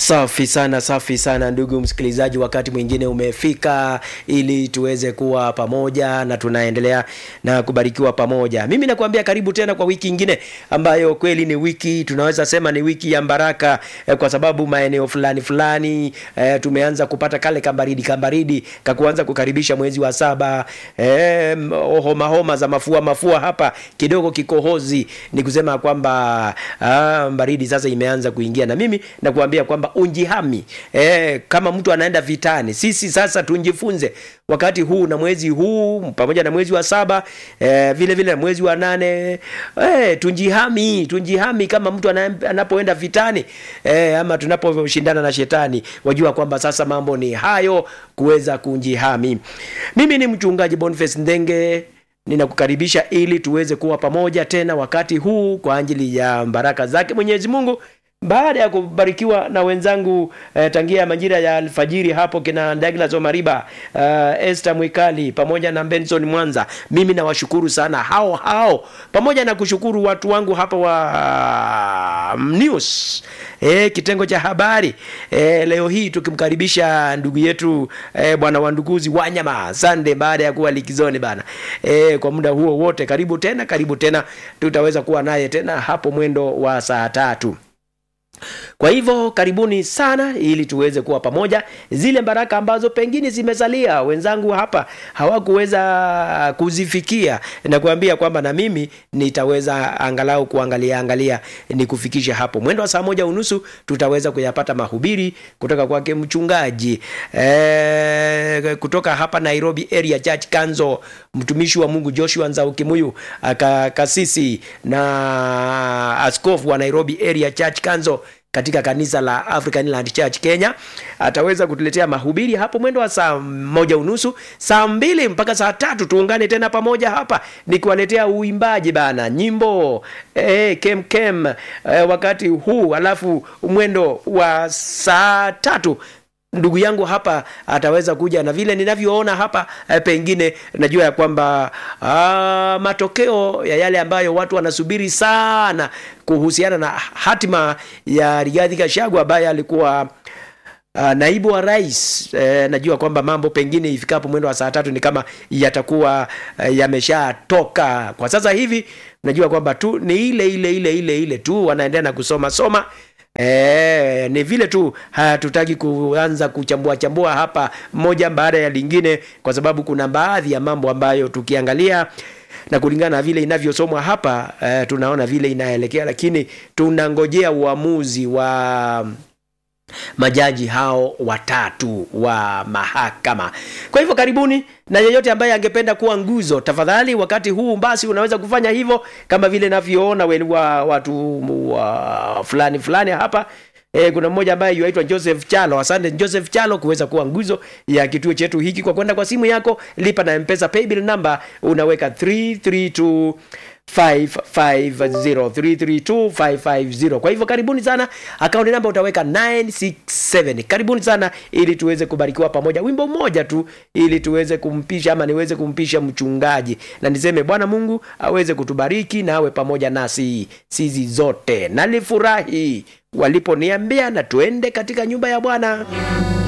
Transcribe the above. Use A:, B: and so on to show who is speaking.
A: Safi sana, safi sana ndugu msikilizaji, wakati mwingine umefika ili tuweze kuwa pamoja na tunaendelea na kubarikiwa pamoja. Mimi nakuambia karibu tena kwa wiki ingine ambayo kweli ni wiki tunaweza sema ni wiki ya baraka eh, kwa sababu maeneo fulani fulani eh, tumeanza kupata kale kambaridi kambaridi kakuanza kukaribisha mwezi wa saba eh, homa homa za mafua mafua hapa kidogo kikohozi, ni kusema kwamba ah, baridi sasa imeanza kuingia, na mimi nakuambia kwamba unjihami eh, kama mtu anaenda vitani. Sisi sasa tunjifunze wakati huu na mwezi huu pamoja na mwezi wa saba eh, vile vile na mwezi wa nane eh, tunjihami tunjihami kama mtu ana- anapoenda vitani eh, ama tunaposhindana na shetani, wajua kwamba sasa mambo ni hayo, kuweza kunjihami. Mimi ni mchungaji Boniface Ndenge ninakukaribisha ili tuweze kuwa pamoja tena wakati huu kwa ajili ya baraka zake Mwenyezi Mungu baada ya kubarikiwa na wenzangu eh, tangia majira ya alfajiri hapo kina Douglas Omariba uh, Esther Mwikali pamoja na Benson Mwanza, mimi nawashukuru sana hao hao, pamoja na kushukuru watu wangu hapa wa um, news eh, kitengo cha habari eh, leo hii tukimkaribisha ndugu yetu eh, bwana Wandukuzi Wanyama Sande baada ya kuwa likizoni bana eh, kwa muda huo wote, karibu tena, karibu tena, tutaweza kuwa naye tena hapo mwendo wa saa tatu. Kwa hivyo karibuni sana, ili tuweze kuwa pamoja. Zile baraka ambazo pengine zimesalia wenzangu hapa hawakuweza kuzifikia, na kuambia kwamba na mimi nitaweza angalau kuangalia angalia nikufikisha hapo mwendo wa saa moja unusu, tutaweza kuyapata mahubiri kutoka kwake mchungaji e, kutoka hapa Nairobi Area Church Kanzo, mtumishi wa Mungu Joshua Nzaukimuyu aka kasisi na askofu wa Nairobi Area Church Kanzo katika kanisa la African Land Church Kenya ataweza kutuletea mahubiri hapo mwendo wa saa moja unusu, saa mbili mpaka saa tatu tuungane tena pamoja hapa nikiwaletea uimbaji bana, nyimbo eh, kem kem eh, wakati huu, alafu mwendo wa saa tatu ndugu yangu hapa ataweza kuja na vile ninavyoona hapa eh, pengine najua ya kwamba ah, matokeo ya yale ambayo watu wanasubiri sana kuhusiana na hatima ya Rigathi Gachagua ambaye alikuwa Uh, naibu wa rais eh, najua kwamba mambo pengine ifikapo mwendo wa saa tatu ni kama yatakuwa uh, yameshatoka kwa sasa hivi. Najua kwamba tu ni ile ile ile ile ile tu wanaendelea na kusoma soma E, ni vile tu hatutaki kuanza kuchambua chambua hapa moja baada ya lingine, kwa sababu kuna baadhi ya mambo ambayo tukiangalia na kulingana na vile inavyosomwa hapa e, tunaona vile inaelekea, lakini tunangojea uamuzi wa majaji hao watatu wa mahakama. Kwa hivyo karibuni, na yeyote ambaye angependa kuwa nguzo, tafadhali wakati huu basi unaweza kufanya hivyo, kama vile navyoona we- wa, watu wa fulani fulani hapa E, kuna mmoja ambaye yuaitwa Joseph Chalo. Asante Joseph Chalo kuweza kuwa nguzo ya kituo chetu hiki kwa kwenda kwa simu yako, lipa na M-Pesa paybill number unaweka 332 550 kwa hivyo karibuni sana akaunti namba utaweka 967 karibuni sana ili tuweze kubarikiwa pamoja wimbo mmoja tu ili tuweze kumpisha ama niweze kumpisha mchungaji na niseme bwana mungu aweze kutubariki na awe pamoja nasi sizi zote nalifurahi waliponiambia na tuende katika nyumba ya bwana